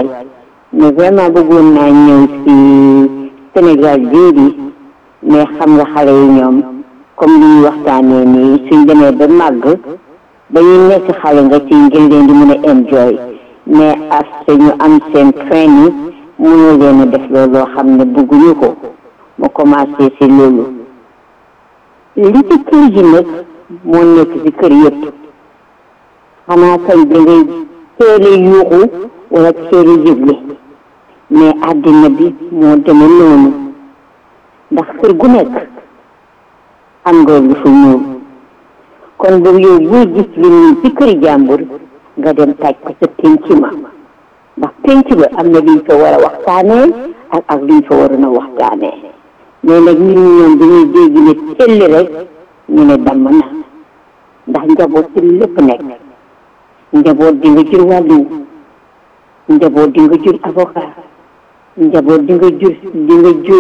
waay mais vraiment bëggoon naa ñëw si Sénégal bii di mais xam nga xale yi ñoom comme li ñu waxtaanee nii suñ demee ba màgg ba ñu nekk xale nga ci ngeen leen di mën a enjoy mais as ñu am seen training mënoo leen a def loolu loo xam ne bëgguñu ko ma commencé si loolu li ci kër gi nag moo nekk si kër yëpp xanaa kañ da ngay teele yuuxu wala teele yëgle mais àddina bi moo deme noonu ndax kër gu nekk am nga lu fa ñëw kon boobu yow buy gis li nii ci kër jàmbur nga dem taj ko sa pénc ma ndax pénc ba am na liñ fa war a waxtaanee ak ak liñ fa waroon a waxtaanee mais nag nit ñi ñoom dañuy dégg ne telli rek ñu ne damm na ndax njaboot ci lépp nekk njaboot di nga jur wàllu njaboot di nga jur avocat njaboot di nga jur di nga jur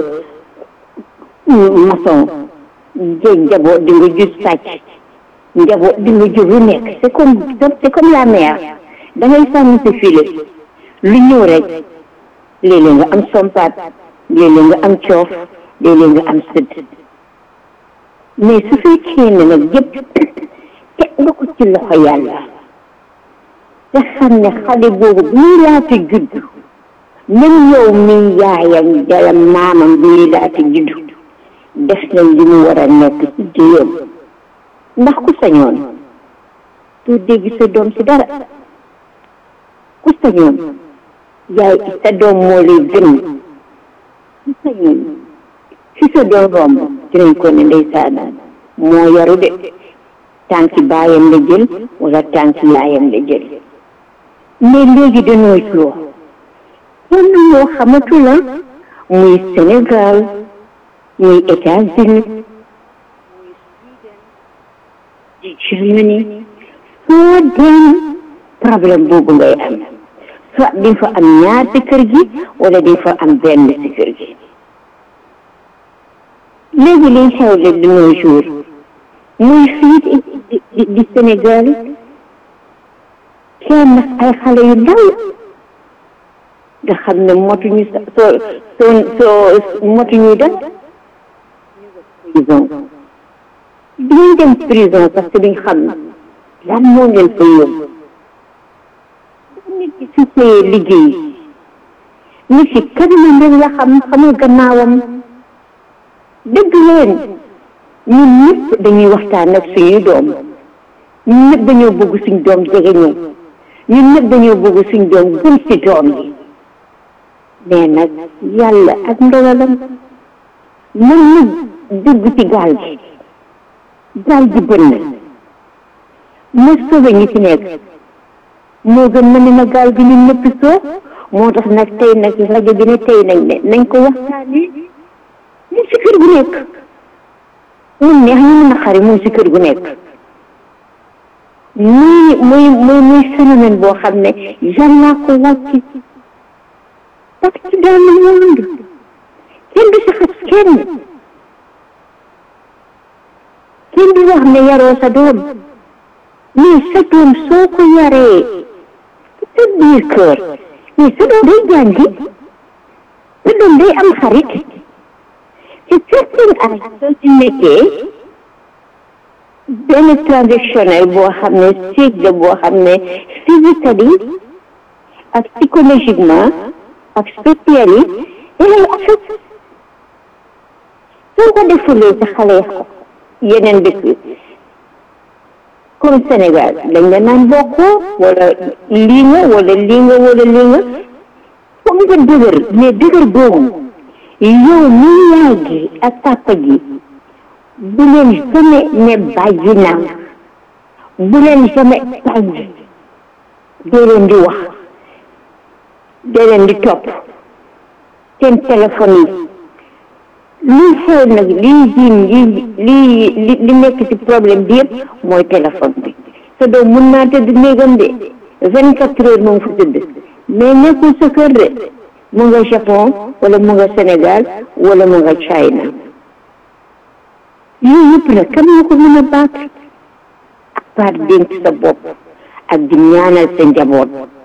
maçon njaboot di nga jur sàcc njaboot di nga jur lu nekk c'est comme c'est comme la mère da ngay sànni sa filet lu ñëw rek léeg-léeg nga am sompaat léeg-léeg nga am coof léeg-léeg nga am sëdd mais su fekkee ne nag yëpp teg nga ko ci loxo yàlla te xam ne xale boobu bu ñuy laata judd même yow mi yaayam jala maamam bu ñuy laata judd def na li mu war a nekk ci jéyam ndax ku sañoon doo dégg sa doom si dara ku sañoon yaay sa doom moo lay gën ku sañoon fi sa doom romb dinañ ko ne ndeysaan moo yaru de tànki baayam la jël wala tànki yaayam la jël mais léegi dañoo joo kenn moo xamatu la muy Sénégal muy États-Unis di Germany foo dem problème boobu ngay am soit di fa am ñaar ci kër gi wala di fa am benn ci kër gi léegi liy xew de de nos jours muy fii di di Sénégal kenn ay xale yu ndaw nga xam ne motuñu sa soo soo soo motuñu dem prison duñ dem prison parce que duñ xam lan moo leen fa yóbbu nit ki su see liggéey nit ki kanamam rek la xam xamul gannaawam dëgg leen ñun ñëpp dañuy waxtaan ak suñuy doom ñun ñëpp dañoo bëgg suñ doom jege ñu ñun ñëpp dañoo bëgg suñ doom gën ci doom yi mais nag yàlla ak ndogalam mën na dugg ci gaal gi gaal gi bënn ma sauvé ñi ci nekk moo gën ma ne na gaal gi ñun ñëpp soo moo tax nag tey nag rajo bi ne tey nañ ne nañ ko waxtaanee mu si kër gu nekk mu neex ñu mën a xari mu si kër gu nekk muy muy muy muy phénomène boo xam ne yàllaa ko wàcc partout dans le monde kenn du si xas kenn kenn du wax ne yaroo sa doom mais sa doom soo ko yaree sa biir kër mais sa doom day jàngi sa doom day am xarit ci certain âge soo ci nekkee benn transactionnel boo xam ne stage la boo xam ne physically ak psychologiquement ak spiritually dalay affect soo ko defulee sa xale yeneen dëkk comme Sénégal dañ la naan bokkoo wala lii nga wala lii nga wala lii nga foog nga dëgër mais dëgër boobu yow mi yaay gi ak papa gi bu leen jamais ne bàyyi naa bu leen jamais bàyyi dee leen di wax dee leen di topp seen téléphone yi lii xew nag lii jiin lii lii li li nekk ci problème bi yëpp mooy téléphone bi sa doom mun naa tëdd néegam de vingt quatre heures moom fa tëdd mais nekkul sa kër de mu nga Japon wala mu nga Sénégal wala mu nga China yooyu yëpp nag kan moo ko mën a baat ak part dénk sa bopp ak di ñaanal sa njaboot